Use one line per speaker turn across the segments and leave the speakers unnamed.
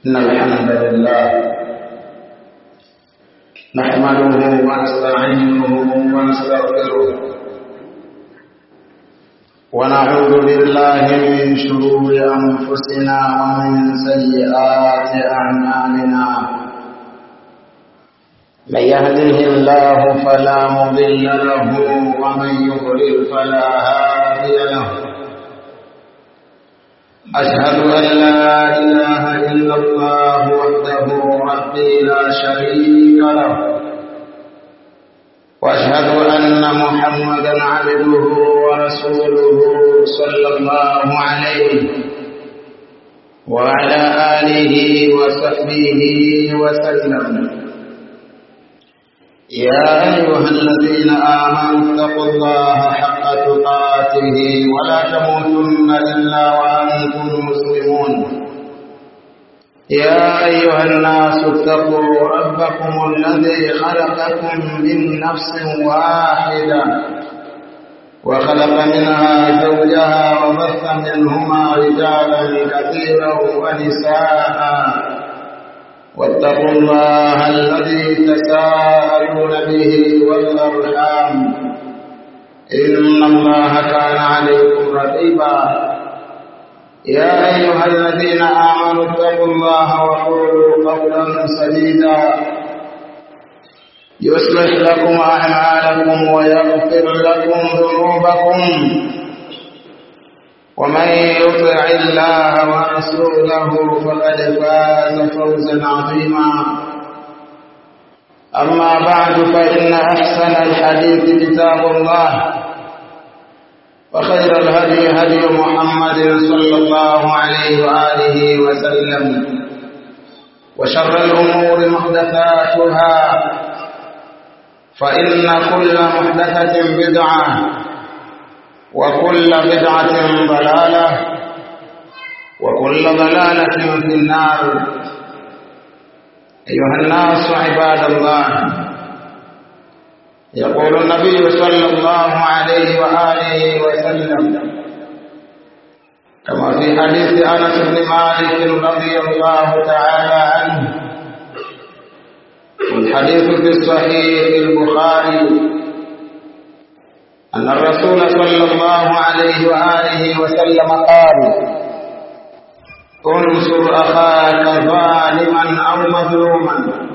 إن الحمد لله نحمده ونستعينه ونستغفره ونعوذ بالله من شرور أنفسنا ومن سيئات أعمالنا من يهده الله فلا مضل له ومن يضلل فلا هادي له أشهد أن لا إله إلا الله وحده ربي لا شريك له وأشهد أن محمدا عبده ورسوله صلى الله عليه وعلى آله وصحبه وسلم يا أيها الذين آمنوا اتقوا الله حق تقاته ولا تموتن إلا وأنتم مسلمون يا أيها الناس اتقوا ربكم الذي خلقكم من نفس واحدة وخلق منها زوجها وبث منهما رجالا كثيرا ونساء واتقوا الله الذي تساءلون به والأرحام إن الله كان عليكم رقيبا يا أيها الذين آمنوا اتقوا الله وقولوا قولا سديدا يصلح لكم أعمالكم ويغفر لكم ذنوبكم ومن يطع الله ورسوله فقد فاز فوزا عظيما أما بعد فإن أحسن الحديث كتاب الله وخير الهدي هدي محمد صلى الله عليه وآله وسلم وشر الأمور محدثاتها فإن كل محدثة بدعة وكل بدعة ضلالة وكل ضلالة في النار أيها الناس عباد الله يقول النبي صلى الله عليه وآله وسلم كما في حديث أنس بن مالك رضي الله تعالى عنه والحديث في الصحيح البخاري أن الرسول صلى الله عليه وآله وسلم قال انصر أخاك ظالما أو مظلوما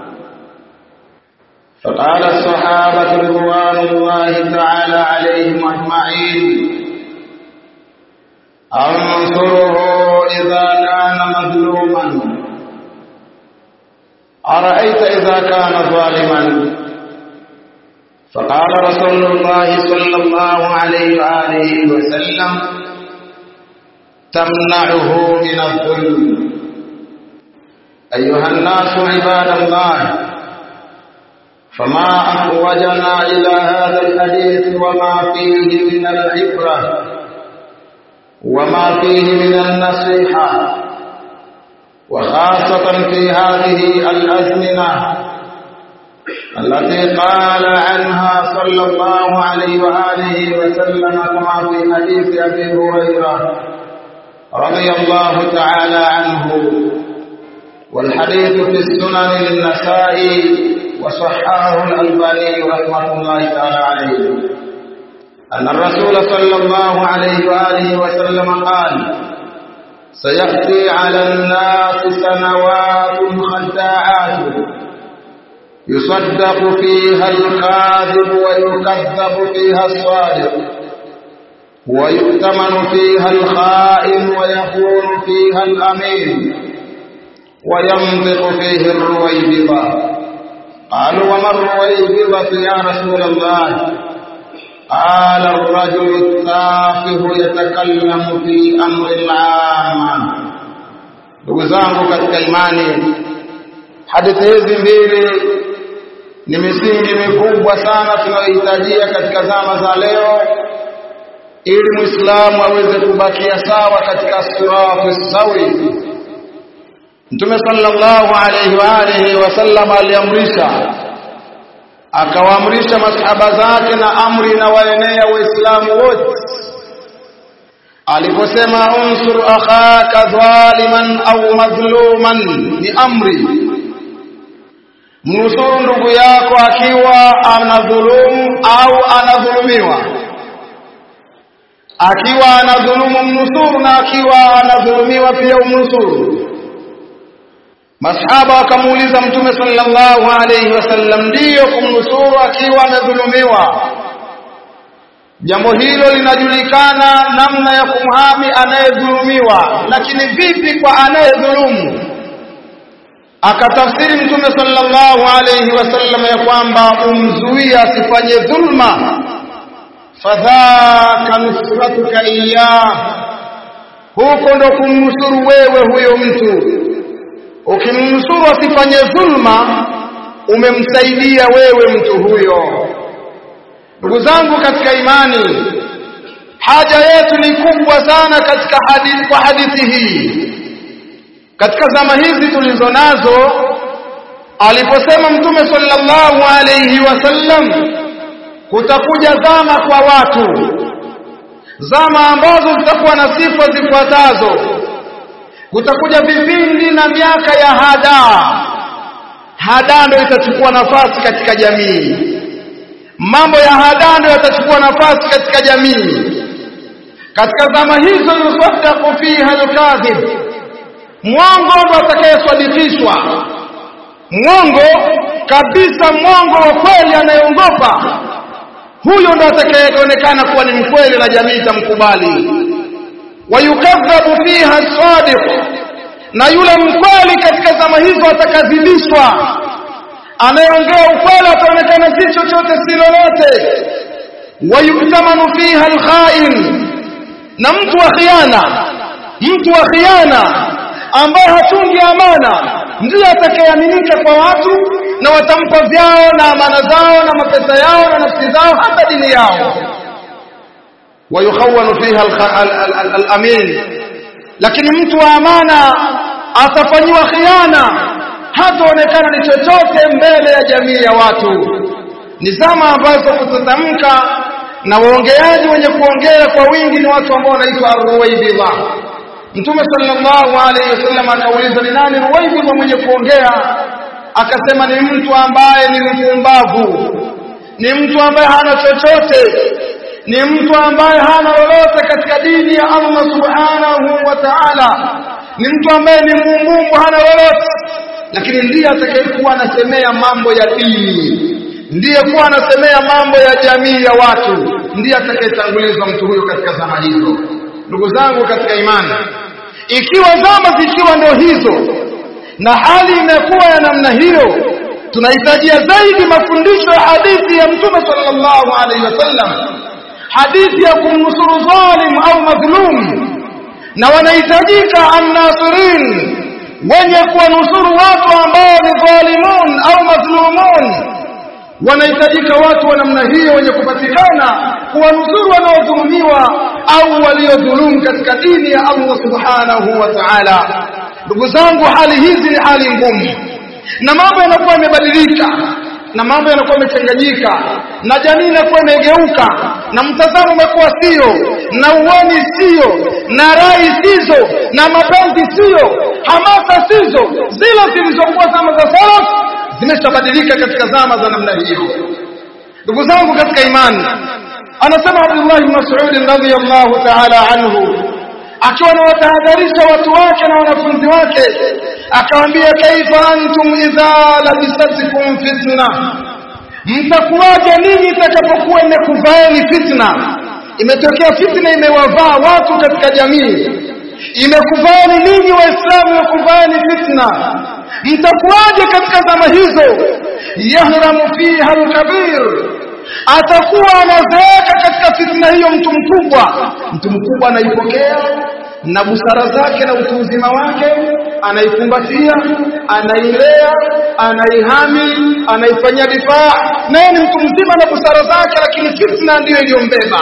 فقال الصحابة رضوان الله تعالى عليهم أجمعين أنصره إذا كان مظلوما أرأيت إذا كان ظالما فقال رسول الله صلى الله عليه وآله وسلم تمنعه من الظلم أيها الناس عباد الله فما أحوجنا إلى هذا الحديث وما فيه من العبرة وما فيه من النصيحة وخاصة في هذه الأزمنة التي قال عنها صلى الله عليه وآله وسلم كما في حديث أبي هريرة رضي الله تعالى عنه والحديث في السنن النسائي وصححه الألباني رحمه الله تعالى عليه أن الرسول صلى الله عليه وآله وسلم قال سيأتي على الناس سنوات خداعات يصدق فيها الكاذب ويكذب فيها الصادق ويؤتمن فيها الخائن ويكون فيها الأمين وينطق فيه الرويبضة قالوا وما الرويبضة يا رسول الله قال الرجل التافه يتكلم في أمر العامة ndugu zangu katika imani hadithi hizi mbili ni misingi mikubwa sana tunayohitajia katika zama za leo ili muislamu aweze kubakia sawa katika sirati sawi mtume sallallahu alayhi wa alihi wasallam aliamrisha akawaamrisha masahaba zake na amri na waenea waislamu wote aliposema unsur akhaka dhaliman au madhluman ni amri mnusuru ndugu yako akiwa anadhulumu au anadhulumiwa akiwa anadhulumu mnusuru na akiwa anadhulumiwa pia umnusuru masahaba wakamuuliza mtume sallallahu alayhi wasallam ndiyo kumnusuru akiwa amedhulumiwa jambo hilo linajulikana namna ya kumhami anayedhulumiwa lakini vipi kwa anayedhulumu akatafsiri mtume sallallahu alayhi wasallam ya kwamba umzuie asifanye dhulma fadhaka nusratuka iyah huko ndo kumnusuru wewe huyo mtu ukimnusuru asifanye dhulma umemsaidia wewe mtu huyo ndugu zangu katika imani haja yetu ni kubwa sana katika hadithi kwa hadithi hii katika zama hizi tulizo nazo aliposema mtume sallallahu alayhi wasallam kutakuja zama kwa watu zama ambazo zitakuwa na sifa zifuatazo kutakuja vipindi na miaka ya hadaa hadaa ndio itachukua nafasi katika jamii mambo ya hadaa ndio yatachukua nafasi katika jamii katika zama hizo yusaddaqu fiha alkadhib mwongo ndo atakayesadikishwa mwongo kabisa mwongo wa kweli anayeongopa huyo ndo atakayeonekana kuwa ni mkweli na jamii itamkubali wayukadhabu fiha sadiq na yule mkweli katika zama hizo atakadhibishwa anayeongea ukweli ataonekana si chochote si lolote wayuktamanu fiha alkhain na mtu wa khiana mtu wa khiana ambaye hatungi amana ndiye atakayeaminika kwa watu na watampa vyao na amana zao na mapesa yao na nafsi zao hata dini yao wayukhawanu fiha al-amin lakini mtu wa amana atafanyiwa khiana hataonekana ni chochote mbele ya jamii ya watu ni zama ambazo kutatamka na waongeaji wenye kuongea kwa wingi ni watu ambao wanaitwa arruwaibidha mtume sallallahu alaihi wasallam akauliza ni nani ruwaibidha mwenye kuongea akasema ni mtu ambaye ni mpumbavu ni mtu ambaye hana chochote ni mtu ambaye hana lolote katika dini ya Allah subhanahu wa ta'ala ni mtu ambaye ni muumumbu hana lolote lakini ndiye atakayekuwa anasemea mambo ya dini ndiye kuwa anasemea mambo ya jamii ya watu ndiye atakayetangulizwa mtu huyo katika zama hizo ndugu zangu katika imani ikiwa zama zikiwa ndio hizo na hali imekuwa ya namna hiyo tunahitajia zaidi mafundisho ya hadithi ya mtume sallallahu alaihi wasallam hadithi ya kumnusuru zalim au madhlum na wanahitajika annasirin wenye kuwanusuru watu ambao ni dhalimun au madhlumun wanahitajika watu wa namna hiyo wenye kupatikana kuwanusuru wanaodhulumiwa au waliodhulumu katika dini ya Allah subhanahu wa ta'ala ndugu zangu hali hizi ni hali ngumu na mambo yanakuwa yamebadilika na mambo yanakuwa yamechanganyika na jamii inakuwa imegeuka na mtazamo umekuwa sio na uoni sio na rai sizo na mapenzi sio hamasa sizo zile zilizokuwa zama za salaf zimeshabadilika katika zama za namna hiyo ndugu zangu katika imani anasema Abdullah ibn Mas'ud radhiyallahu ta'ala anhu akiwa anawatahadharisha watu wake na wanafunzi wake akawaambia kaifa antum idha labisatkum fitna mtakuwaje ninyi itakapokuwa imekuvaeni fitna imetokea fitna imewavaa watu katika jamii imekuvaeni ninyi waislamu imekuvaeni fitna mtakuwaje katika zama hizo yahramu fiha alkabir atakuwa anazeeka katika fitna hiyo mtu mkubwa mtu mkubwa anaipokea na busara zake na utu uzima wake anaikumbatia anailea anaihami anaifanyia difaa naye ni mtu mzima na busara zake lakini fitna ndiyo iliyombeba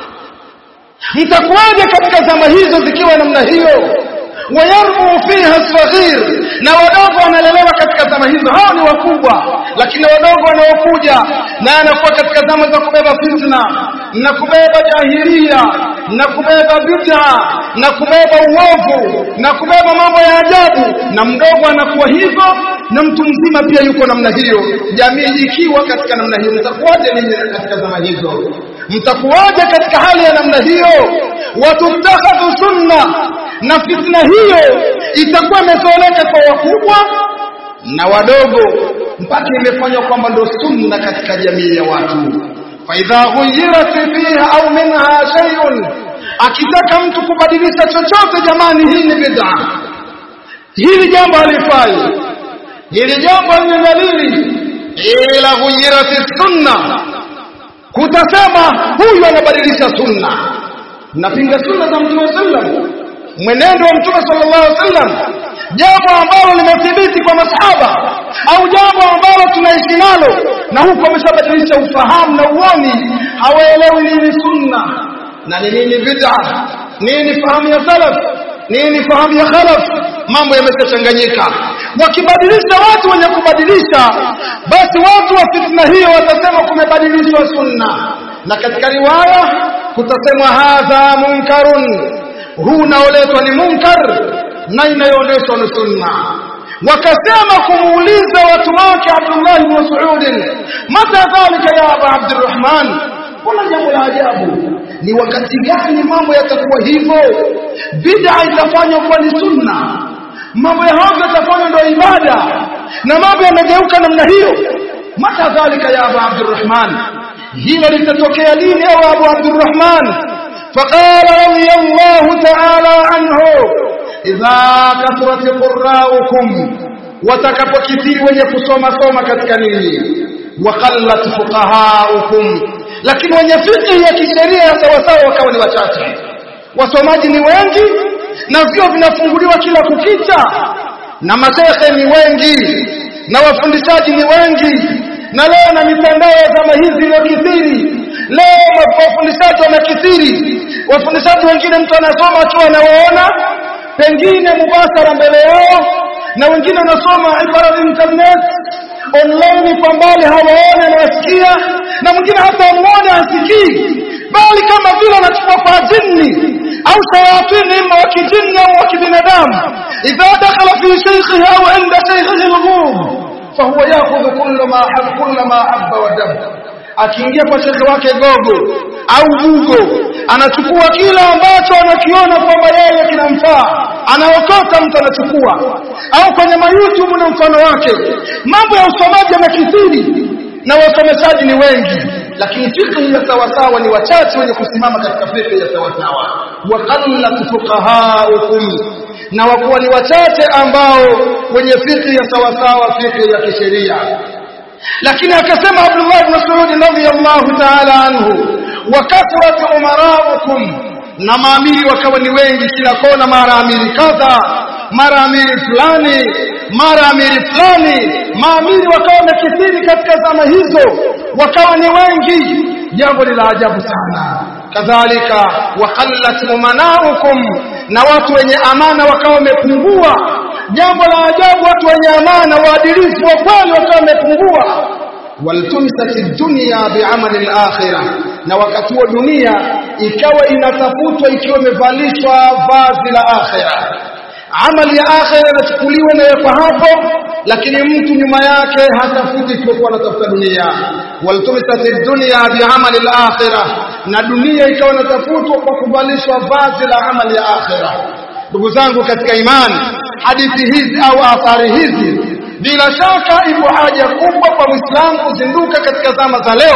mtakuwaje katika zama hizo zikiwa namna hiyo wayarbu fiha saghir na wadogo wanalelewa katika zama zama hizo hao ni wakubwa lakini wadogo wanaokuja naye anakuwa katika zama za kubeba fitna na kubeba jahilia na kubeba bid'a na kubeba uovu na kubeba mambo ya ajabu na mdogo anakuwa hivyo na mtu mzima pia yuko namna hiyo jamii ikiwa katika namna hiyo mtakuwaje ninyi katika zama hizo mtakuwaje katika hali ya namna hiyo watuttakhadhu sunna na fitna hiyo itakuwa imezoeleka kwa wakubwa na wadogo mpaka imefanywa kwamba ndo sunna katika jamii ya watu faidha ghuyirat fiha au minha shay'un akitaka mtu kubadilisha chochote jamani hii ni bid'a hili jambo halifai hili jambo ni dalili ila ghuyirat sunna kutasema huyu anabadilisha sunna napinga sunna za mtume sallam mwenendo wa mtume sallallahu alaihi wasallam jambo ambalo limethibiti kwa masahaba au jambo ambalo tunaishi nalo na huko ameshabadilisha ufahamu na uoni hawaelewi nini sunna na ni nini bid'a nini fahamu ya salaf nini fahamu ya khalaf mambo yameshachanganyika wakibadilisha watu wenye kubadilisha basi watu wa fitna hiyo watasema kumebadilishwa sunna na katika riwaya kutasemwa hadha munkarun huu unaoletwa ni munkar na inayoonyeshwa ni sunna wakasema kumuuliza watu wake Abdullah ibn Mas'ud mata dhalika ya Abu Abdurrahman kuna jambo la ajabu ni wakati gani mambo yatakuwa hivyo bid'a itafanywa kuwa ni sunna mambo ya hayo yatafanywa ndio ibada na mambo yamegeuka namna hiyo mata dhalika ya Abu Abdurrahman hilo litatokea lini au Abu Abdurrahman فقال رضي الله تعالى عنه إذا كثرت قراؤكم watakapokithiri wenye kusoma soma katika nini waqallat fuqahaukum lakini wenye fiqh ya kisheria ya sawasawa wakawa ni wachache wasomaji ni wengi na vyo vinafunguliwa kila kukicha na mashehe ni wengi na wafundishaji ni wengi na leo na mitandao ya zama hizi iliyokithiri leo wafundishaji wamekithiri wafundishaji wengine mtu anasoma akiwa anawaona pengine mubashara mbele yao na wengine wanasoma ibara internet online kwa mbali hawaone anawasikia na mwingine hata amuone hasikii bali kama vile anachukua kwa jini au shayatini ima wa kijini au wa kibinadamu idha dakhala fi shaykhihi au inda shaykhihi al-ghurub fahuwa yakhudhu kulla ma hab kulla ma habba wa dabba akiingia kwa shekhe wake gogo au bugo anachukua kila ambacho anakiona kwamba yeye kinamfaa anaokota mtu anachukua au kwenye mayoutube na mfano wake mambo ya usomaji yamekithiri na wasomeshaji ni wengi lakini fikhi ya sawasawa ni wachache wenye kusimama katika fikhi ya sawasawa wa qallat fuqahaukum na wakuwa ni wachache ambao wenye fikhi ya sawasawa fikhi ya kisheria lakini akasema Abdullah ibn Mas'ud radhiyallahu ta'ala anhu wa kathrat umaraukum na maamiri wakawa ni wengi kila kona mara amiri kadha mara amiri fulani mara amiri fulani maamiri wakawa wamekithiri katika zama hizo wakawa ni wengi jambo ni la ajabu sana kadhalika waqallat umanaukum na watu wenye amana wakawa wamepungua jambo la ajabu watu wenye amana waadilifu wa kweli wakawa wamepungua waltumisat dunya bi'amali al-akhirah na wakati wa dunia ikawa inatafutwa ikiwa imevalishwa vazi la akhirah amali ya akhirah inachukuliwa na yapo hapo lakini mtu nyuma yake hatafuti isipokuwa anatafuta dunia waltumisat dunya bi'amali al-akhirah na dunia ikawa inatafutwa kwa kuvalishwa vazi la amali ya akhirah ndugu zangu katika imani hadithi hizi au athari hizi bila shaka ipo haja kubwa kwa Muislamu kuzinduka katika zama za leo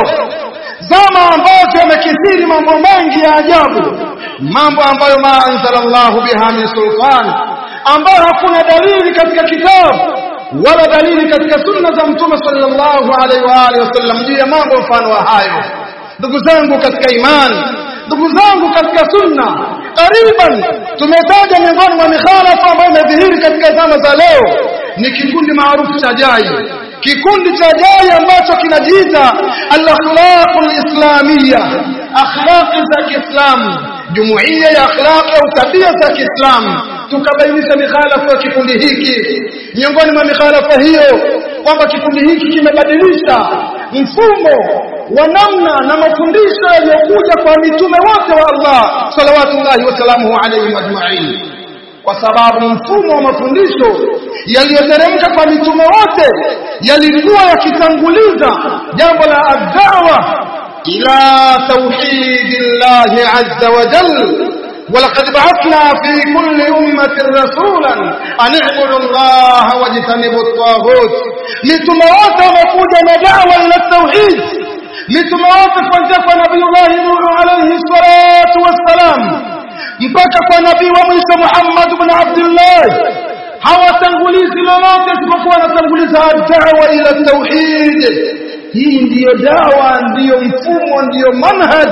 zama ambazo yamekithiri mambo mengi ya ajabu mambo ambayo ma anzalallahu biha min sultan ambayo hakuna dalili katika kitabu wala dalili katika sunna za mtume sallallahu alaihi wa alihi wasallam juu ya mambo mfano wa hayo ndugu zangu katika imani ndugu zangu katika sunna kariban tumetaja miongoni mwa mikhalafa ambayo imedhihiri katika zama za leo ni kikundi maarufu cha jai kikundi cha jai ambacho kinajiita al-akhlaqul islamiyya akhlaqi za Kiislamu jumuiya ya akhlaqi au tabia za Kiislamu tukabainisha mikhalafa ya kikundi hiki miongoni mwa mikhalafa hiyo kwamba kikundi hiki kimebadilisha mfumo wa namna na mafundisho yaliyokuja kwa mitume wote wa Allah salawatullahi wasalamuhu alayhim ajma'in kwa sababu mfumo wa mafundisho yaliyoteremka kwa mitume wote yalikuwa yakitanguliza jambo la adhawa ila tauhidillahi azza wa jalla ولقد بعثنا في كل أمة رسولا أن اعبدوا الله واجتنبوا الطاغوت لتموت ومكود دعوة إلى التوحيد لتموت فانتقى نبي الله نوح عليه الصلاة والسلام mpaka kwa nabii wa Musa Muhammad ibn Abdullah hawatangulizi lolote isipokuwa wanatanguliza dawa ila tauhid hii ndiyo dawa ndiyo mfumo ndiyo manhaj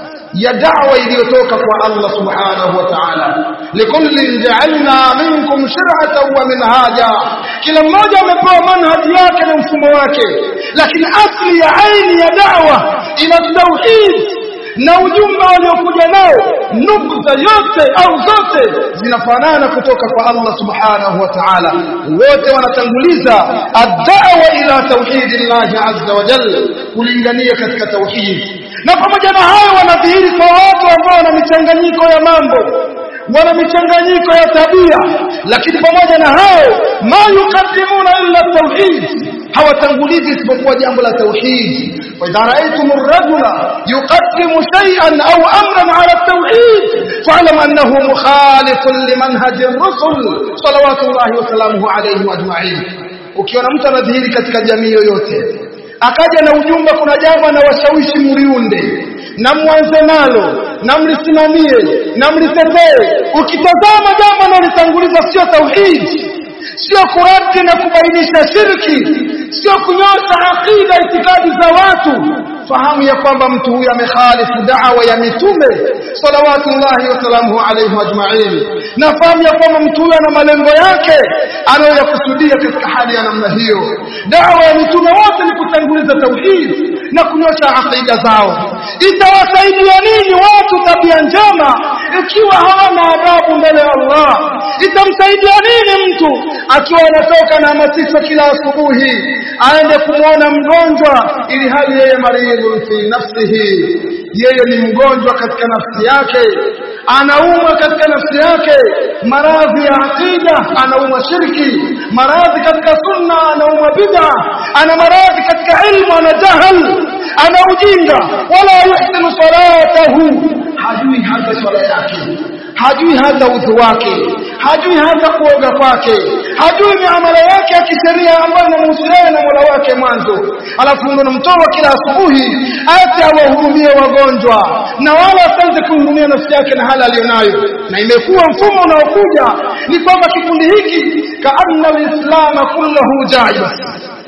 ya da'wa iliyotoka kwa Allah subhanahu wa ta'ala likullin ja'alna minkum shir'atan wa minhaja kila mmoja amepewa manhaji yake na mfumo wake lakini asli ya aini ya da'wa ila tauhid na ujumbe waliokuja nao nukta yote au zote zinafanana kutoka kwa Allah subhanahu wa ta'ala wote wanatanguliza ad-da'wa ila tauhidillahi azza wa jalla kulingania katika tauhid na pamoja na hayo wanadhihiri kwa watu ambao wana michanganyiko ya mambo wana michanganyiko ya tabia lakini pamoja na hayo ma yuqaddimuna illa tauhid hawatangulizi isipokuwa jambo la tauhid wa idha ra'aytum ar-rajula yuqaddimu shay'an aw amran 'ala at-tauhid fa'lam annahu mukhalifun limanhaj ar-rusul salawatullahi wa salamuhu alayhi ajma'in ukiona mtu anadhihiri katika jamii yoyote akaja na ujumbe kuna jambo na washawishi mliunde na mwanze nalo na mlisimamie na mlitetee ukitazama jambo linalotanguliza sio tauhid sio kurati na kubainisha shirki sio kunyosha aqida itikadi za watu fahamu ya kwamba mtu huyu amekhalifu da'wa ya mitume salawatullahi wasalamuhu alayhi ajma'in na fahamu ya kwamba mtu huyu ana malengo yake anayoyakusudia katika hali ya namna hiyo da'wa ya mitume wote ni kutanguliza tauhid na kunyosha aqida zao itawasaidia nini watu tabia njema ikiwa hawana adabu mbele ya Allah itamsaidia nini mtu akiwa anatoka na masisa kila asubuhi aende kumwona mgonjwa ili hali yeye maridhu fi nafsihi yeye ni mgonjwa katika nafsi yake anaumwa katika nafsi yake maradhi ya aqida anaumwa shirki maradhi katika sunna anaumwa bid'a ana maradhi katika ilmu ana jahal ana ujinga wala yuhsinu salatahu hajui hata swala yake hajui hata udhu wake hajui hata kuoga kwake hajui miamala yake ya kisheria ambayo inamhusiana na Mola wake mwanzo alafu ndo namtoa kila asubuhi ati awahurumie wagonjwa na wala asianze kuhurumia nafsi yake na hali aliyonayo na imekuwa mfumo unaokuja ni kwamba kikundi hiki kaanna alislama kulluhu jaiz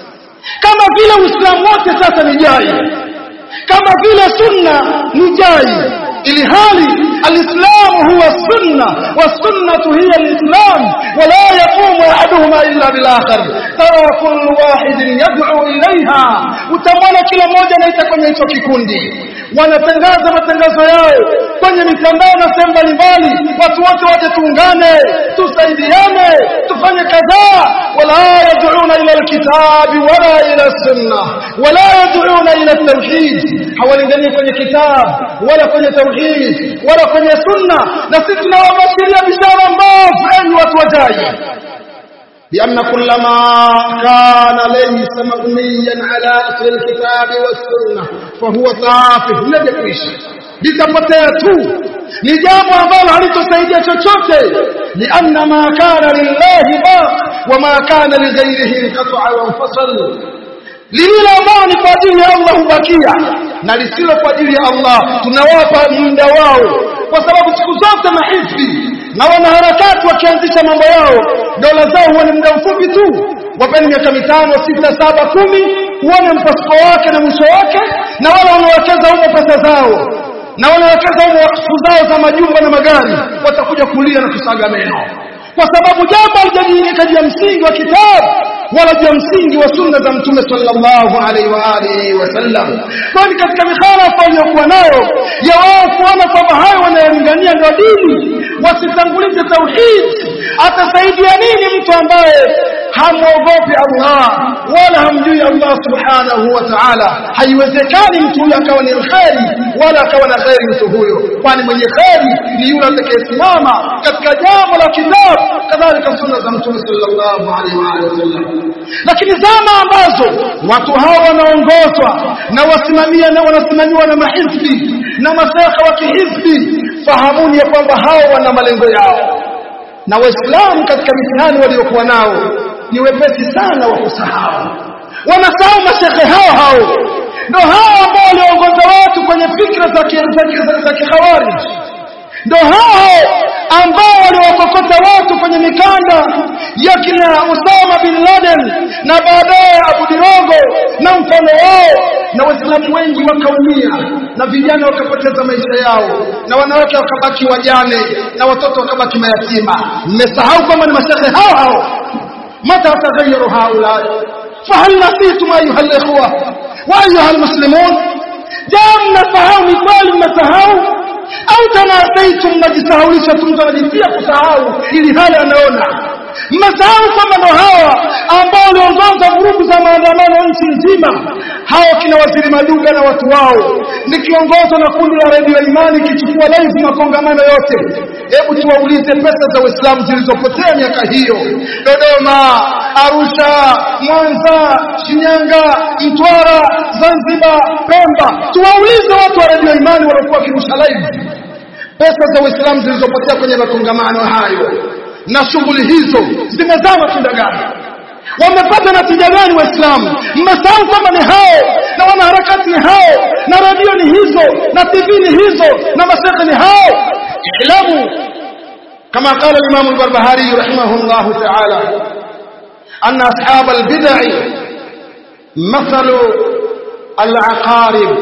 kama vile uislamu wote sasa ni jaiz kama vile sunna ni jaiz ili hali الإسلام هو السنة والسنة هي الإسلام ولا يقوم أحدهما إلا بالآخر ترى كل واحد يدعو إليها utamwona kila mmoja anaita kwenye hicho kikundi wanatangaza matangazo yao kwenye mitandao na sehemu mbalimbali watu wote waje tuungane tusaidiane tufanye kadhaa wala yad'una ila alkitabi wala ila sunna wala yad'una ila tauhid hawalingani kwenye kitabu wala kwenye tauhid wala kwenye sunna na sisi tunawabashiria bishara mbovu enyi watu wajaji لأن كل ما كان ليس مبنيا على أصل الكتاب والسنة فهو تافه لجكوش litapotea tu ni jambo ambalo halitosaidia chochote lianna ma kana lillahi baq wa ma kana lighairihi inqata'a wa infasal lililo ambalo ni kwa ajili ya Allah hubakia na lisilo kwa ajili ya Allah tunawapa muda wao kwa sababu siku zote mahizbi na wanaharakati wakianzisha mambo yao dola zao huwa ni muda mfupi tu wapeni miaka mitano sita saba kumi uone mpasuko wake na mwisho wake na wale wanaowekeza humo pesa zao na wanaowekeza humo wakfu zao za majumba na magari watakuja kulia na kusaga meno kwa sababu jambo halijajengeka juu ya msingi wa kitabu wala juu ya msingi wa sunna za mtume sallallahu alaihi wa alihi wasallam kwani katika mikhalafa waliokuwa nayo ya wao kuona kwamba hayo wanayolingania ndio dini wasitangulize tauhid atasaidia nini mtu ambaye hamwogopi Allah wala hamjui Allah subhanahu wa ta'ala haiwezekani mtu huyo akawa ni kheri wala akawa na kheri mtu huyo kwani mwenye kheri ni yule atakayesimama katika jambo la kitabu kadhalika sunna za mtume sallallahu alaihi wa alihi wasallam lakini zama ambazo watu hawa wanaongozwa na wasimamia na wanasimamiwa na mahizbi na masaka wa kihizbi fahamuni ya kwamba hao wana malengo yao na waislamu katika mitihani waliokuwa nao ni wepesi sana wa kusahau wanasahau mashekhe hao hao ndio hao ambao waliongoza watu kwenye fikra za kikhawarij ndio hao ambao waliwakokota watu kwenye mikanda ya kina Usama bin Laden na baadaye Abu Dirogo na mfano wao na waislamu wengi wakaumia na vijana wakapoteza maisha yao na wanawake wakabaki wajane na watoto wakabaki mayatima mmesahau kwamba ni mashekhe hao hao mata taghayyaru haula fahal nasitum ayuha alikhwa wa ayuha almuslimun jam nafahamu ni kweli mmesahau au tanasaitum mnajisahaulisha tu mtu anajitia kusahau ili hali anaona mmesahau kwamba ndo hawa ambao waliongoza vurugu za maandamano nchi nzima hawa kina waziri maduga na watu wao nikiongozwa na kundi la redio imani kichukua live makongamano yote hebu tuwaulize pesa za uislamu zilizopotea miaka hiyo dodoma arusha mwanza shinyanga mtwara zanzibar pemba tuwaulize watu wa redio imani waliokuwa wakirusha live pesa za uislamu zilizopotea kwenye makongamano hayo na shughuli hizo zimezaa matunda gani wamepata natija gani waislamu mmesahau kwamba ni hao na wanaharakati ni hao na redio ni hizo na tv ni hizo na mashehe ni hao ilamu kama qala imam al-barbahari rahimahullah ta'ala anna ashab al-bid'ah mathalu al-aqarib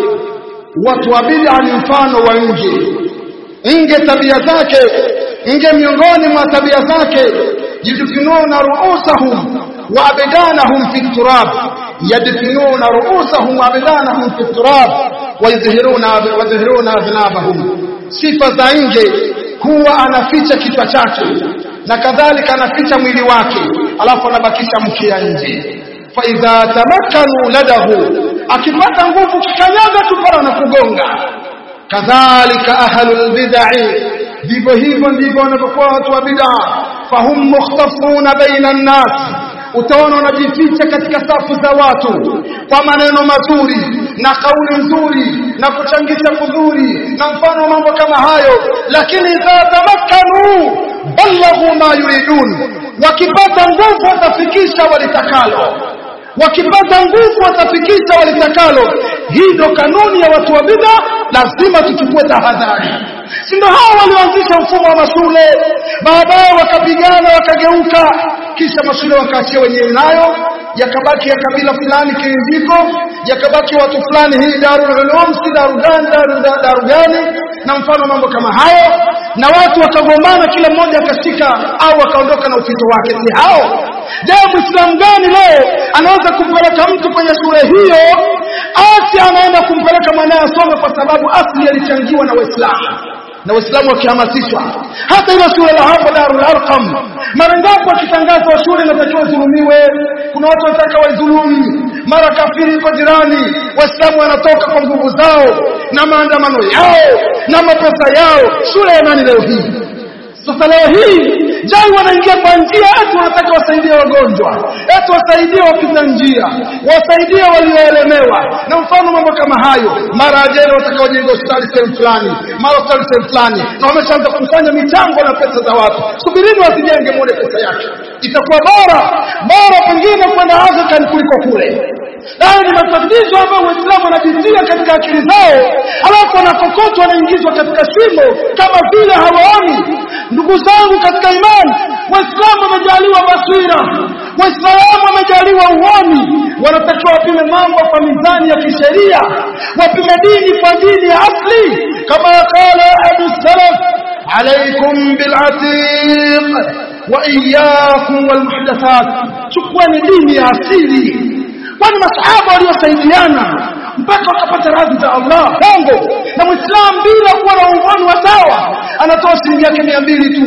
watu wa bid'a ni mfano wa nje nge tabia zake nge miongoni mwa tabia zake yadfinuna ruusahum wa abdanahum fi turab yadfinuna ruusahum wa abdanahum fi turab wa yadhhiruna wa yadhhiruna adnabahum sifa za nje huwa anaficha kichwa chake na kadhalika anaficha mwili wake alafu anabakisha mkia nje fa idha tamakkanu ladahu akipata nguvu kikanyaga tu pala na kugonga kadhalika ahlul bid'ah vivyo hivyo ndivyo wanavyokuwa watu wa bid'a fahum mukhtafuna baina nnas utaona wanajificha katika safu za watu kwa maneno mazuri na kauli nzuri na kuchangisha kudhuri na mfano mambo kama hayo lakini idha tamakkanu balaghu ma yuridun wakipata nguvu watafikisha walitakalo wakipata nguvu watafikisha walitakalo hii ndo kanuni ya watu wa bid'a lazima tuchukue tahadhari si ndo hao walioanzisha mfumo wa mashule baadaye wakapigana wakageuka kisha mashule wakaachia wenyewe nayo yakabaki ya kabila fulani kiinziko yakabaki watu fulani hii darul ulum si daru gani daru, daru gani na mfano mambo kama hayo na watu wakagombana kila mmoja akashika au akaondoka na ufito wake si hao je muislamu gani leo anaweza kumpeleka mtu kwenye shule hiyo asi anaenda kumpeleka mwanaye asome kwa sababu asli alichangiwa na waislamu na waislamu wakihamasishwa hata ile shule la hapo Darul Arqam mara ngapi wakitangazwa shule inatakiwa zulumiwe kuna watu wanataka waidhulumi mara kafiri iko jirani waislamu wanatoka kwa nguvu zao na maandamano yao na mapesa yao shule ya nani leo hii sasa leo hii jai wanaingia kwa njia eti wanataka wasaidie wagonjwa eti wasaidie wapita njia wasaidie walioelemewa na mfano mambo kama hayo mara ajeni watakaojenga hospitali sehemu fulani mara hospitali sehemu fulani na wameshaanza kukusanya michango na pesa za watu subirini wasijenge muone pesa yake itakuwa bora bora pengine kwenda Afrika kuliko kule hayo ni matatizo ambayo waislamu wanajitia katika akili zao alafu wanakokotwa wanaingizwa katika shimo kama vile hawaoni ndugu zangu katika imani waislamu wamejaliwa basira waislamu wamejaliwa uoni wanatakiwa wapime mambo kwa mizani ya kisheria wapime dini kwa dini ya asli kama qala ahadu salaf alaikum bilatiq wa iyyakum walmuhdathat chukueni dini ya asili kwani masahaba waliosaidiana mpaka wakapata radhi za Allah bongo na muislamu bila kuwa na ungoni wa sawa anatoa shilingi yake mia mbili tu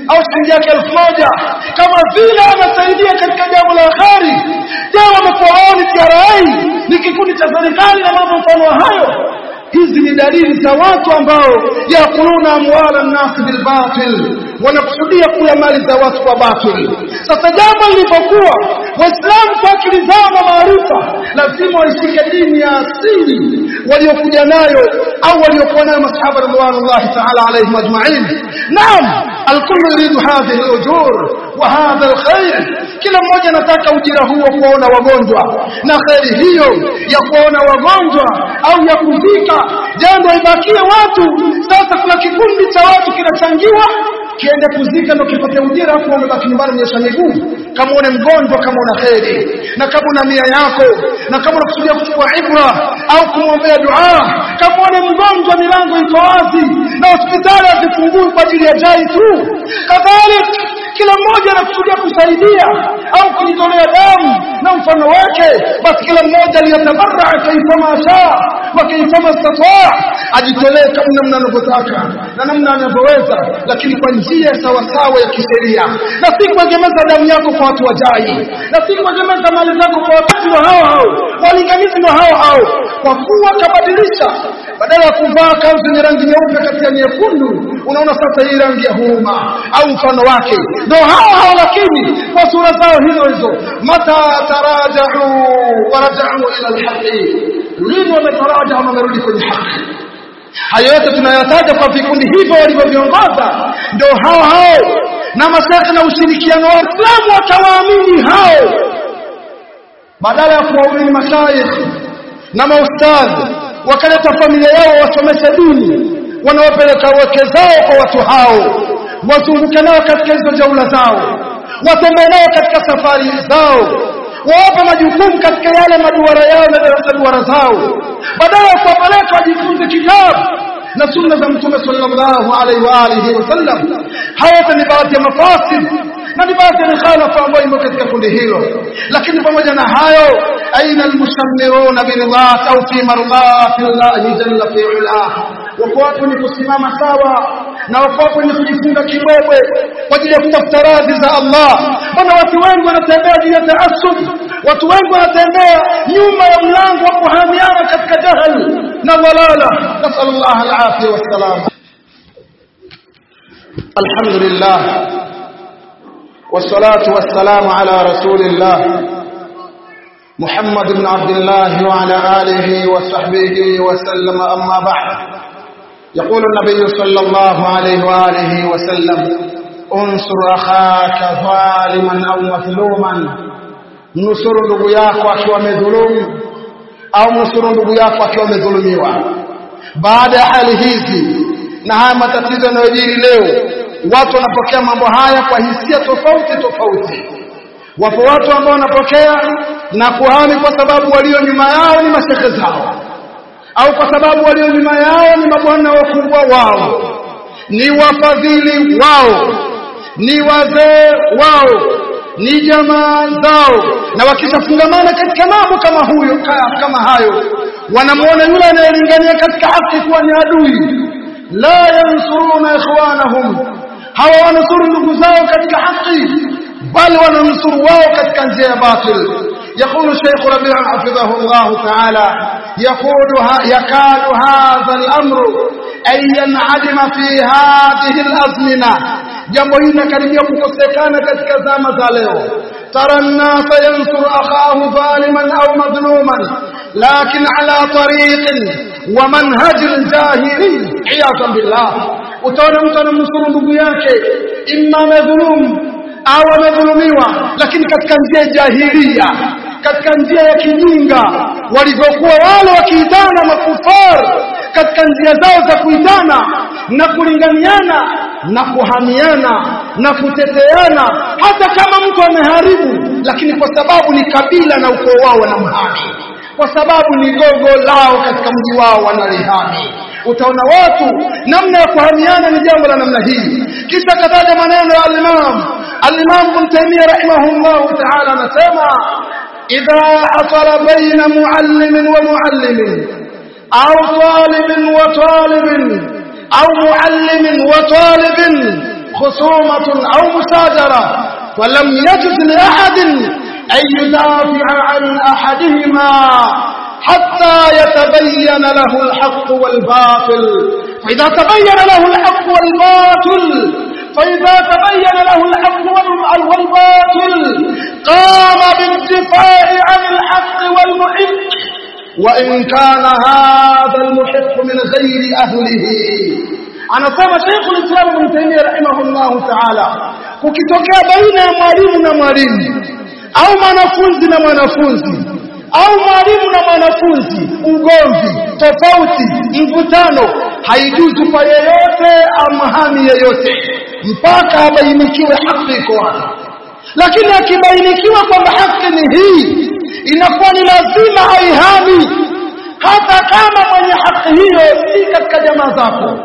au shilingi yake elfu moja kama vile anasaidia katika jambo la kheri je wamekuwa wao ni TRA ni kikundi cha serikali na mambo mfano wa hayo hizi ni dalili za watu ambao yakuluna amwala nnasi bilbatil wanakusudia kula mali za watu kwa batil sasa jambo lilipokuwa waislamu kwa akili zao na maarifa lazima waishike dini ya asili waliokuja nayo au waliokuwa nayo masahaba ridwanullahi taala alaihim ajmain naam alkullu yuridu hadhihi alujur wa hadha alkhair kila mmoja anataka ujira huo kuona wagonjwa na kheri hiyo ya kuona wagonjwa au ya kuzika jambo ibakie watu sasa kuna kikundi cha watu kinachangiwa kiende kuzika ndo kipate ujira afu umebaki nyumbani mnyesha miguu kama une mgonjwa kama una kheri na kama una nia yako na kama unakusudia kuchukua ibra au kumwombea dua kama une mgonjwa milango iko wazi na hospitali hazifungui kwa ajili ya jai tu kadhalika kila mmoja anakusudia kusaidia au kujitolea damu na mfano wake basi kila mmoja liyatabaraa kaifama shaa wa kaifama stataa ajitolee kama namna anavyotaka na namna anavyoweza lakini kwa njia sawasawa ya kisheria na si kuegemeza damu yako kwa watu wajai na si kuegemeza mali zako kwa watu wa hao hao walinganizi wa hao hao kwa kuwa kabadilisha badala ya kuvaa kanzu yenye rangi nyeupe katika nyekundu unaona sasa hii rangi ya huruma au mfano wake ndio hao hao lakini kwa sura zao hizo hizo mata tarajau warajau ila alhaqi lini wametaraja wamerudi kwenye haki hayo yote tunayataja kwa vikundi hivyo walivyoviongoza ndio hao hao na masaka na ushirikiano wa Uislamu wakawaamini hao badala ya kuwaamini mashaikh na maustadhi wakaleta familia yao wasomeshe dini wanawapeleka wake zao kwa watu hao wazunguke nao katika hizo jaula zao watembee nao katika safari zao wawape majukumu katika yale maduara yao na darasa duara zao badala ya kuwapeleka wajifunze kitabu na sunna za mtume sallallahu alaihi wa alihi wasallam haya ni baadhi ya mafasid na ni baadhi ya mikhalafa ambayo imo katika kundi hilo lakini pamoja na hayo aina almushammiruna biridhat au fi mardati llahi jalla fi ulah wako watu ni kusimama sawa na wako watu ni kujifunga kibobwe kwa ajili ya kutafuta radhi za Allah mbona watu wengi wanatembea juu ya taassub watu wengi wanatembea nyuma ya mlango wa kuhamiana katika jahal na dhalala nasal Allah alafia wassalam alhamdulillah والصلاة والسلام على رسول الله محمد بن عبد الله وعلى آله وصحبه وسلم أما بعد يقول النبي صلى الله عليه وآله وسلم انصر أخاك ظالما أو مظلوما nusuru ndugu yako akiwa amedhulumu au nusuru ndugu yako akiwa amedhulumiwa baada ya hali hizi na haya matatizo yanayojiri leo watu wanapokea mambo haya kwa hisia tofauti tofauti wapo watu ambao wanapokea na kuhami kwa sababu walio nyuma yao ni mashehe zao au kwa sababu walio nyuma yao ni mabwana wakubwa wao ni wafadhili wao ni wazee wao ni jamaa zao na wakishafungamana katika mambo kama huyo kama hayo wanamuona yule anayelingania katika haki kuwa ni adui la yansuruna ikhwanahum hawa wanusuru ndugu zao katika haki bali wananusuru wao katika njia ya batil يقول الشيخ ربيع حفظه الله تعالى يقول يكاد هذا الأمر أن ينعدم في هذه الأزمنة jambo hili linakaribia kukosekana katika zama za leo tara nnasa yansuru akhahu dhaliman au madhluman lakin ala tariqin wa manhajin jahili iyadhan billah utaona mtu anamnusuru ndugu yake imma amedhulumu au amedhulumiwa lakini katika njia ya jahilia katika njia ya kijinga walivyokuwa wale wakiitana makufar katika njia zao za kuitana na kulinganiana na kuhamiana na kuteteana hata kama mtu ameharibu lakini kwa sababu ni kabila na ukoo wao wanamhami kwa sababu ni gogo lao katika mji wao wanalihami utaona watu namna ya kuhamiana ni jambo la namna hii kisha kataja maneno ya al-Imam al-Imam Ibn Taymiyyah rahimahullah ta'ala anasema idha asara baina muallimin wa muallimin au talibin wa talibin au muallimin wa talibin خصومة أو مشاجرة ولم يجز لأحد أن يدافع عن أحدهما حتى يتبين له الحق والباطل فإذا تبين له الحق والباطل فإذا تبين له الحق والباطل قام بالدفاع عن الحق والمحق وإن كان هذا المحق من غير أهله anasema Sheikh al-Islam Ibn Taymiyyah rahimahullahu ta'ala kukitokea baina ya mwalimu na mwalimu au mwanafunzi na mwanafunzi au mwalimu na mwanafunzi ugomvi tofauti mvutano haijuzu kwa yeyote amhami yeyote mpaka abainikiwe haki iko wapi lakini akibainikiwa kwamba haki ni hii inakuwa ni lazima aihami hata kama mwenye haki hiyo si katika jamaa zako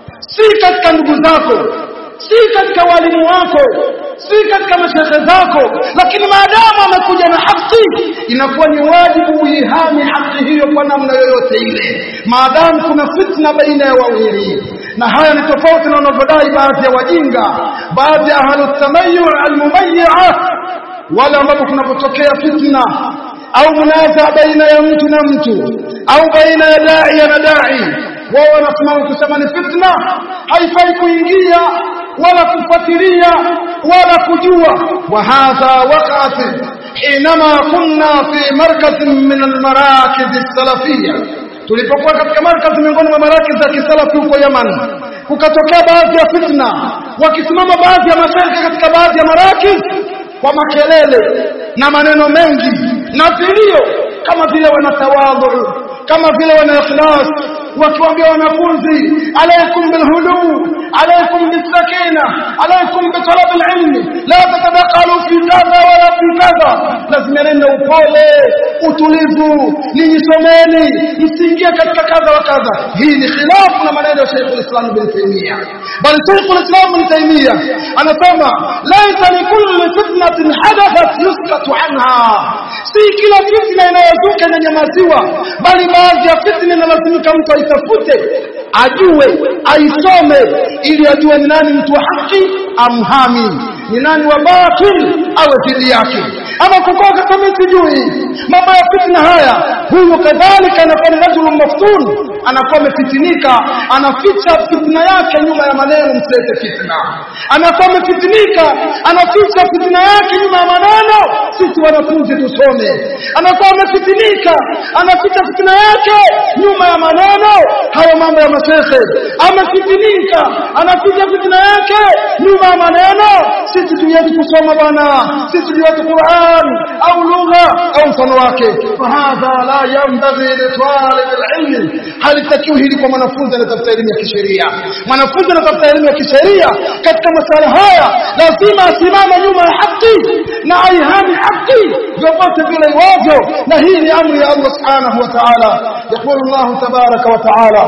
si katika ndugu zako si katika walimu wako si katika mashehe zako lakini maadamu amekuja na haki inakuwa ni wajibu uihami haki hiyo kwa namna yoyote ile maadamu kuna fitna baina ya wawili na haya ni tofauti na wanavyodai baadhi ya wajinga baadhi ya ahlutamayur almumayia wale ambapo kunapotokea fitna au munaza baina ya mtu na mtu au baina ya dai na dai wao wanasimama kusema ni fitna haifai kuingia wala kufuatilia wala kujua wa hadha waqat حينما كنا في مركز من المراكز السلفيه tulipokuwa katika markazi miongoni mwa marakiz za kisalafi huko Yaman kukatokea baadhi ya fitna wakisimama baadhi ya mashariki katika baadhi ya marakiz kwa makelele na maneno mengi na vilio kama vile wanatawadhu kama vile wana ikhlas wakiwaambia wanafunzi alaikum bilhulu alaikum bisakina alaikum bitalab alilm la tatadakalu fi kadha wala fi kadha lazima nenda upole utulivu ninyi someni msiingie katika kadha wa kadha hii ni khilafu na maneno ya Sheikh al-Islam Ibn Taymiyyah bali Sheikh al-Islam Ibn Taymiyyah anasema laisa likulli fitnatin hadathat yuskatu anha si kila fitna inayozuka inanyamaziwa bali baadhi ya fitna inalazimika mtu aitafute ajue aisome ili ajue ni nani mtu wa haki amhami ni nani wa batil awe dhidi yake ama kukoka kama sijui mambo ya fitna haya huyu kadhalika anakuwa ni rajulu maftun anakuwa amefitinika anaficha fitna yake nyuma ya maneno msilete fitna anakuwa amefitinika anaficha fitna yake nyuma ya maneno sisi wanafunzi tusome anakuwa amefitinika anaficha fitna yake nyuma ya maneno hayo mambo ya mashehe amefitinika anaficha fitna yake nyuma ya maneno sisi tuyetu kusoma bwana sisi tuyetu Qur'an au lugha au mfano wake fahadha la yanbaghi li talib alilm halitakiwi hili kwa mwanafunzi anatafuta elimu ya kisheria mwanafunzi anatafuta elimu ya kisheria katika masala haya lazima asimame nyuma ya haki na aihami haki vyovyote vile iwavyo na hii ni amri ya Allah subhanahu wa ta'ala يقول الله تبارك وتعالى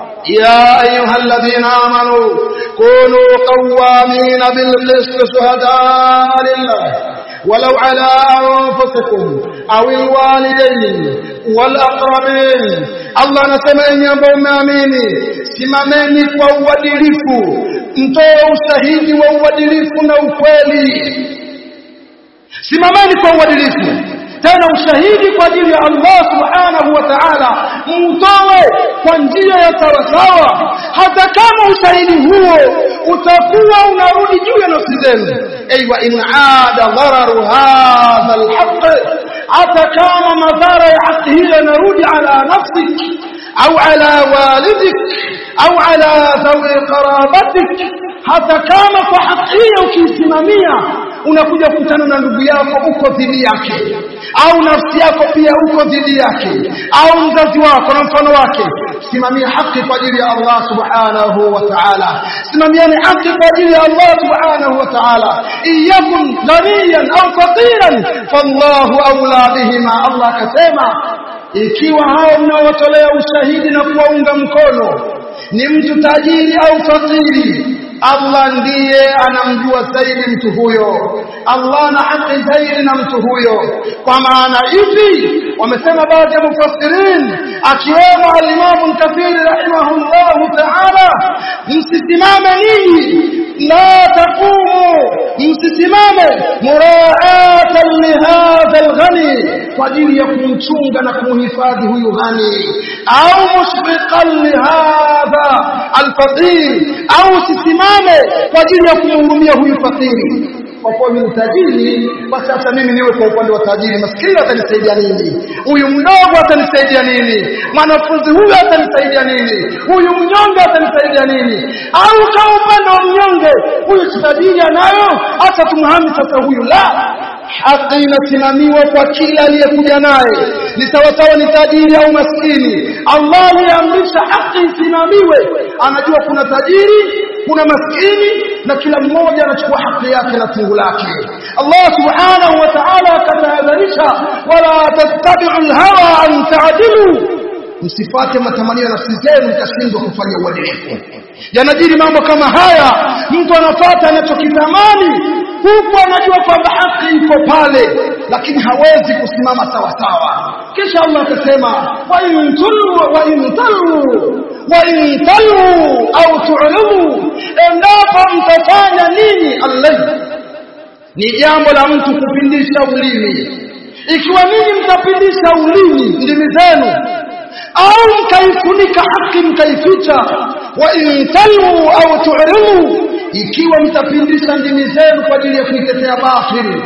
يا أيها الذين آمنوا كونوا قوامين بالقسط شهداء لله ولو على أنفسكم أو الوالدين والأقربين Allah anasema enyi ambao mmeamini simameni kwa uadilifu mtoe ushahidi wa uadilifu na ukweli simameni kwa uadilifu tena ushahidi kwa ajili ya Allah subhanahu wa ta'ala mtoe kwa njia ya sawasawa hata kama ushahidi huo utakuwa unarudi juu ya nafsi zenu aywa in aada dhararu hadha alhaq hata kama madhara ya haki hiyo yanarudi ala nafsik au ala walidik au ala dhawi qarabatik hata kama kwa haki hiyo ukiisimamia unakuja kukutana na ndugu yako uko dhidi yake au nafsi yako pia uko dhidi yake au mzazi wako na mfano wake simamia haki kwa ajili ya Allah subhanahu wa ta'ala simamiani haki kwa ajili ya Allah subhanahu wa ta'ala iyakun ghaniyan au faqiran fallahu awla bihima Allah akasema ikiwa hao mnaowatolea ushahidi na kuwaunga mkono ni mtu tajiri au fakiri Allah ndiye anamjua zaidi mtu huyo Allah ana haki zaidi na mtu huyo kwa maana hivi wamesema baadhi ya mufassirin akiwemo al-Imam Kathir rahimahullahu ta'ala msisimame ninyi la taqumu msisimame muraatan lihadha alghani kwa ajili ya kumchunga na kumhifadhi huyu ghani au mushfiqan lihadha alfaqir au sisimame kwa ajili ya kumhurumia huyu fakiri kwa kuwa ni utajiri basi sasa mimi niwe kwa upande wa tajiri maskini atanisaidia nini huyu mdogo atanisaidia nini mwanafunzi huyu atanisaidia nini huyu mnyonge atanisaidia nini au kwa upande wa mnyonge huyu si tajiri anayo hata tumhami sasa huyu la haki inasimamiwa kwa kila aliyekuja naye ni sawasawa ni tajiri au maskini Allah aliamrisha haki isimamiwe anajua kuna tajiri kuna maskini na kila mmoja anachukua haki yake na fungu lake Allah subhanahu wa ta'ala akatahadharisha wala tattabi'u al-hawa an ta'dilu msifate matamanio ya nafsi zenu mkashindwa kufanya uadilifu yanajiri mambo kama haya mtu anafata anachokitamani huku anajua kwamba haki iko pale lakini hawezi kusimama sawa sawa kisha Allah akasema wa in tulu wa in talu wa in talu au tu'lamu endapo mtafanya nini Allah ni jambo la mtu kupindisha ulimi ikiwa ninyi mtapindisha ulimi ndimi zenu au mkaifunika haki mkaificha wa in talu au tu'rimu ikiwa mtapindisha ndimi zenu kwa ajili ya kuitetea batili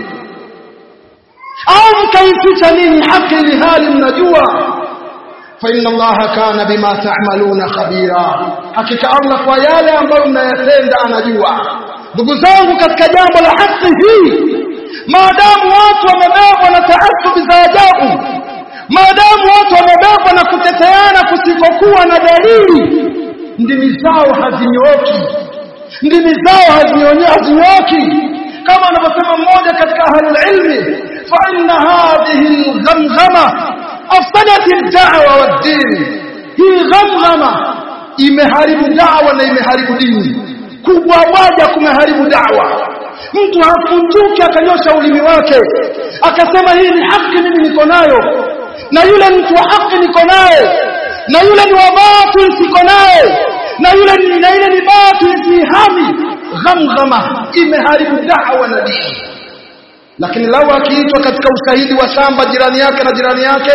au mkaificha nini haki ni hali mnajua fa inna allaha kana bima ta'maluna khabira hakika allah kwa yale ambayo mnayatenda anajua ndugu zangu katika jambo la haki hii maadamu watu wamebebwa na taasubi za ajabu maadamu watu wamebebwa na kuteteana kusikokuwa na dalili ndimi zao hazinyooki ndimi zao hazinyooki kama anavyosema mmoja katika ahlul ilmi fa inna hadhihi alghamghama afsadat ad-da'wa wad-din hii ghamghama imeharibu da'wa na imeharibu dini kubwa moja kumeharibu da'wa mtu hafunduki akanyosha ulimi wake akasema hii ni haki mimi niko nayo na yule mtu wa haki niko naye na yule ni wa batil siko naye na yule ni na yule ni batil sihami ghamghama imeharibu da'wa na dini lakini lau akiitwa katika ushahidi wa shamba jirani yake na jirani yake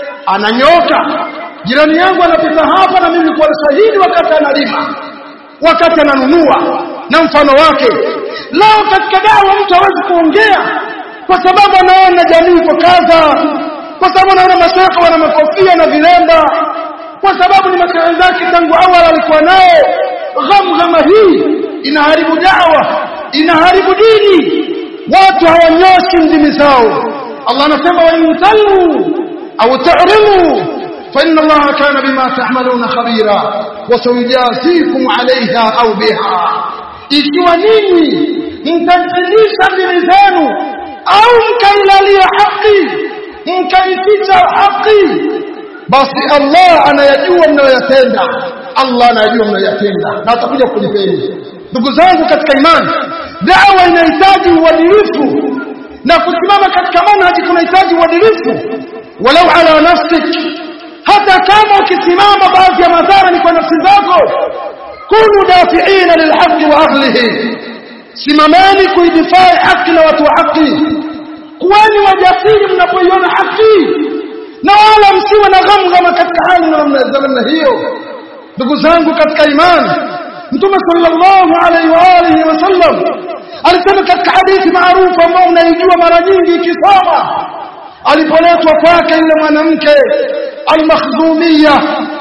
ananyoka jirani yangu anapita hapa na mimi kwa shahidi wakati analima wakati ananunua na mfano wake lao katika dawa mtu hawezi kuongea kwa sababu anaona jamii iko kadha kwa sababu anaona mashaka wana makofia na vilemba kwa sababu ni mashauri zake tangu awali alikuwa nayo ghamghama hii inaharibu dawa inaharibu dini watu hawanyoshi ndimi zao Allah anasema wa intalu au ta'rimu fa inna Allah kana bima ta'maluna khabira wa sayjazikum 'alayha au biha ikiwa ninyi mtazidisha ndimi zenu au mkailalia haki mkaificha haki basi Allah anayajua mnayoyatenda Allah anayajua mnayoyatenda na atakuja kulipeni ndugu zangu katika imani dawa inahitaji uadilifu na kusimama katika manhaji kunahitaji uadilifu walau ala nafsik hata kama ukisimama baadhi ya madhara ni kwa nafsi zako kunu dafiina lilhaqi wa ahlihi simameni kuidifai haki na watu wa haki kuweni wajasiri mnapoiona haki na wala msiwe na ghamghama katika hali za namna hiyo ndugu zangu katika imani mtume sallallahu alaihi wa alihi wasallam alisema katika hadithi maarufu ambayo unaijua mara nyingi ikisoma alipoletwa kwake yule mwanamke almakhdhumia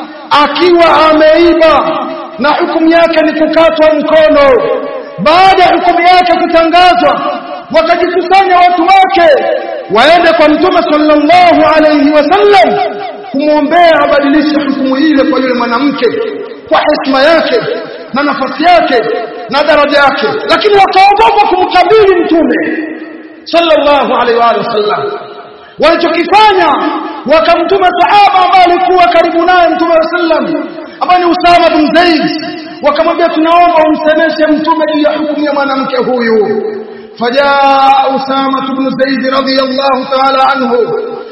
akiwa ameiba na hukumu yake ni kukatwa mkono baada ya hukumu yake kutangazwa wakajikusanya watu wake waende kwa mtume sallallahu alayhi wasallam kumwombea abadilishe hukumu ile kwa yule mwanamke kwa heshima yake na nafasi yake na daraja yake lakini wakaogopa kumkabili mtume sallallahu alaihi wa sallam walichokifanya wakamtuma sahaba ambaye alikuwa karibu naye mtume wa sallam ambaye ni Usama bin Zaid wakamwambia tunaomba umsemeshe mtume juu ya hukumu ya mwanamke huyu فجاء أسامة بن زيد رضي الله تعالى عنه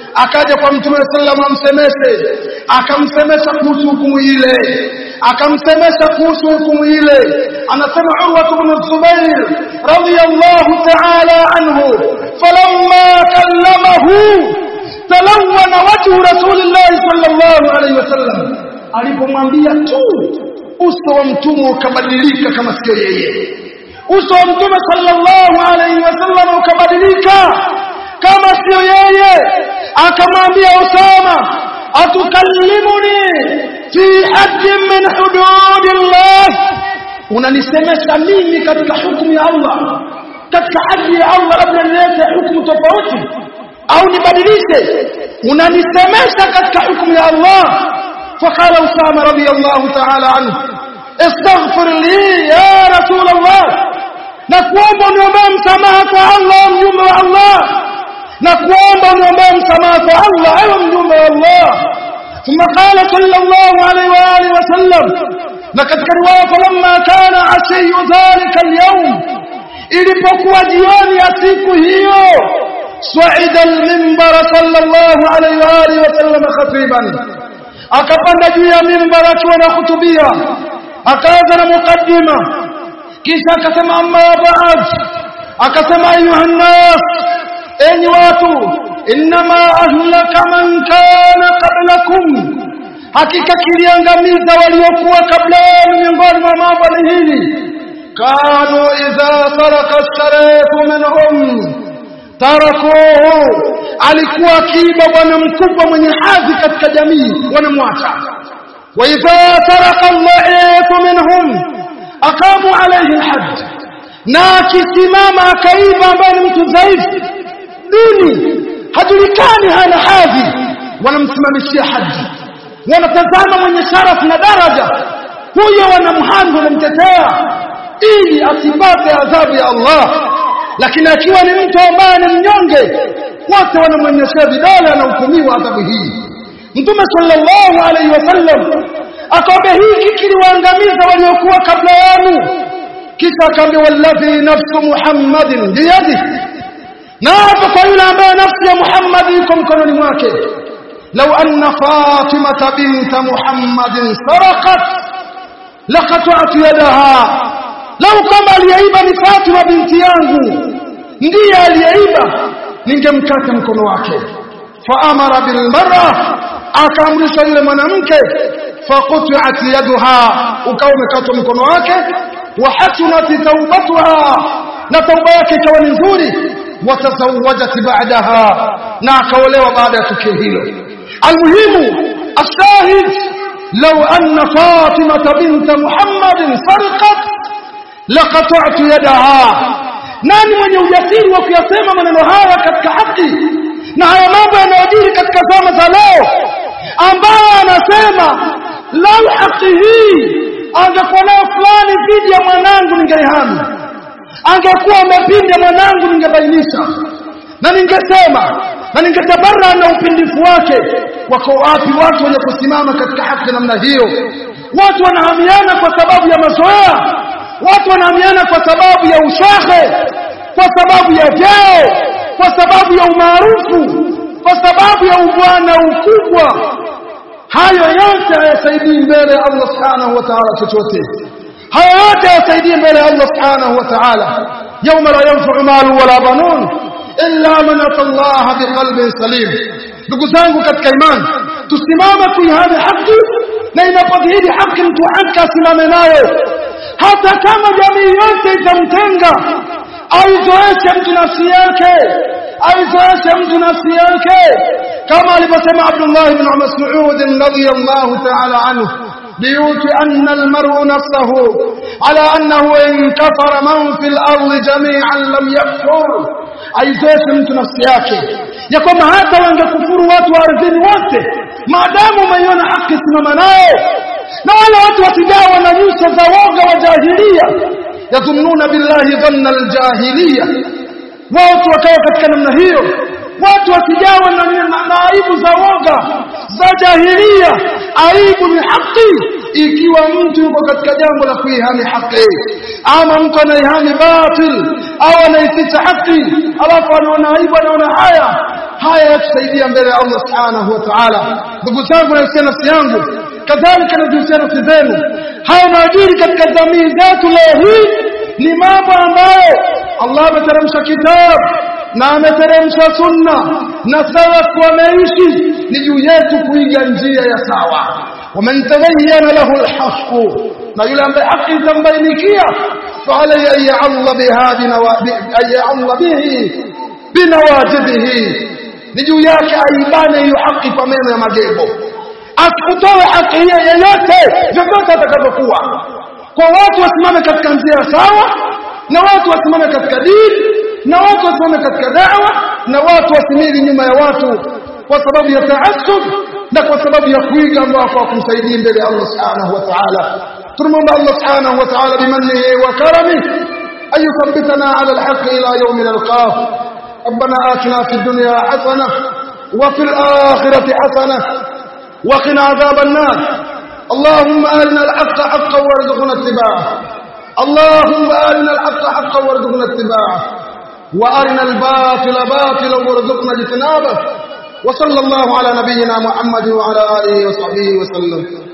akaja kwa mtume sallam amsemeshe akamsemesha kuhusu hukumu ile akamsemesha kuhusu hukumu ile anasema Urwa ibn Zubair radiyallahu ta'ala anhu falamma kallamahu talawwana wajhu rasulillah sallallahu alayhi wasallam alipomwambia tu uso wa mtume ukabadilika kama sio yeye uso wa mtume sallallahu alayhi wasallam ukabadilika kama sio yeye akamwambia Usama atukallimuni fi haddin min hududillah unanisemesha mimi katika hukumu ya Allah katika haki ya Allah labda nilete hukumu tofauti au nibadilishe unanisemesha katika hukumu ya Allah فقال أسامة رضي الله تعالى عنه استغفر لي يا رسول الله نكوomba uniombee msamaha kwa Allah mjumbe wa Allah نكوomba uniombee msamaha kwa Allah ewe mjumbe wa Allah ثم قال صلى الله عليه وآله وسلم لقد رواية فلما كان عشي ذلك اليوم ilipokuwa jioni ya siku hiyo swa'ida al-minbar sallallahu alayhi wa alihi wasallam khatiban akapanda juu ya minbar akiwa na khutubia akaanza na mukaddima kisha akasema amma ba'd akasema ayuha nas enyi watu inma ahlaka man kana qablakum hakika kiliangamiza waliokuwa kabla yenu miongoni mwa mambo ni hili kanu idha saraka as-sarifu minhum tarakuhu alikuwa akiiba bwana mkubwa mwenye hadhi katika jamii wanamwacha wa idha saraka al-la'ifu minhum aqamu alayhi al-hadd na akisimama akaiba ambaye ni mtu dhaifu duni hajulikani hana hadhi wanamsimamishia haji wanatazama mwenye sharafu na daraja huyo wanamhami wanamtetea ili asipate adhabu ya Allah lakini akiwa ni mtu ambaye ni mnyonge wote wanamwonyeshea vidole anahukumiwa adhabu hii mtume sallallahu alaihi wasallam akaambia hiki kiliwaangamiza waliokuwa kabla yenu kisha akaambia walladhi nafsu muhammadin biyadi na hapa kwa yule ambaye nafsi ya muhammad iko mkononi mwake لو أن فاطمة بنت محمد سرقت لقطعت يدها لو كما aliyeiba ni Fatima binti yangu ndiye aliyeiba ningemkata mkono wake faamara bilmar'a akaamrisha yule mwanamke faquti'at yaduha ukawa umekatwa mkono wake wa hasunat taubatuha na tauba yake ikawa ni nzuri watazawajat ba'daha na akaolewa baada ya tukio hilo المهم الشاهد لو أن فاطمة بنت محمد سرقت لقطعت يدها nani mwenye ujasiri wa kuyasema maneno haya katika haki na haya mambo yanayojiri katika zama za leo ambayo anasema lau haki hii angekuwa nayo fulani dhidi ya mwanangu ningeihami angekuwa amepinda mwanangu ningebainisha na ningesema na ningetabara na upindifu wake wako wapi watu wenye kusimama katika haki namna hiyo watu wanahamiana kwa sababu ya mazoea watu wanahamiana kwa sababu ya ushehe kwa sababu ya vyeo kwa sababu ya umaarufu kwa sababu ya ubwana ukubwa hayo yote hayasaidii mbele ya Allah subhanahu wa ta'ala chochote hayo yote hayasaidii mbele ya Allah subhanahu wa ta'ala yawma la yanfa'u malu wala banun illa man atallaha biqalbin salim ndugu zangu katika imani tusimame kuihami haki na inapodhihiri haki mtu haki asimame nayo hata kama jamii yote itamtenga aizoeshe mtu nafsi yake aizoeshe mtu nafsi yake kama alivyosema Abdullah ibn Mas'ud radhiyallahu ta'ala anhu ليطئن المرء نفسه على أنه إن كفر من في الأرض جميعا لم يكفر aizoeshe mtu nafsi yake ya kwamba hata wangekufuru watu wa ardhini wote maadamu umeiona haki simama nayo na wale watu wasijawa na nyuso za woga wa jahilia yadhunnuna billahi dhanna aljahiliya watu wakawa katika namna hiyo watu wasijawa na, na, na aibu za woga za jahilia aibu ni haki ikiwa mtu yuko katika jambo la kuihami haki ama mtu anaihami batil au anaificha haki alafu anaona aibu anaona haya haya yatusaidia mbele ya Allah subhanahu wa ta'ala ndugu zangu na nafsi yangu kadhalika na nafsi zenu haya maadili katika jamii zetu leo hii ni mambo ambayo Allah ameteremsha kitabu na ameteremsha sunna na salaf wameishi ni juu yetu kuiga njia ya sawa waman tabayyana lahu alhaq na yule ambaye haki itambainikia فعليه أن يعل بهذه أن يعل به بنواجذه نجو yake aibane hiyo haki kwa meno ya magego asikutoe haki hiyo yeyote vyovyote atakavyokuwa kwa watu wasimame katika njia sawa na watu wasimame katika dini na watu wasimame katika da'wa na watu wasimili nyuma ya watu kwa sababu ya taassub na kwa sababu ya kuiga ambao kwa kumsaidia mbele ya Allah subhanahu wa ta'ala tunamwomba Allah subhanahu wa ta'ala bimannihi wa karamihi an yuthabbitana ala alhaq ila yawm nalqah ربنا آتنا في الدنيا حسنة وفي الآخرة حسنة وقنا عذاب النار اللهم أرنا الحق حقا وارزقنا اتباعه اللهم أرنا الحق حقا وارزقنا اتباعه وأرنا الباطل باطلا وارزقنا اجتنابه وصلى الله على نبينا محمد وعلى آله وصحبه وسلم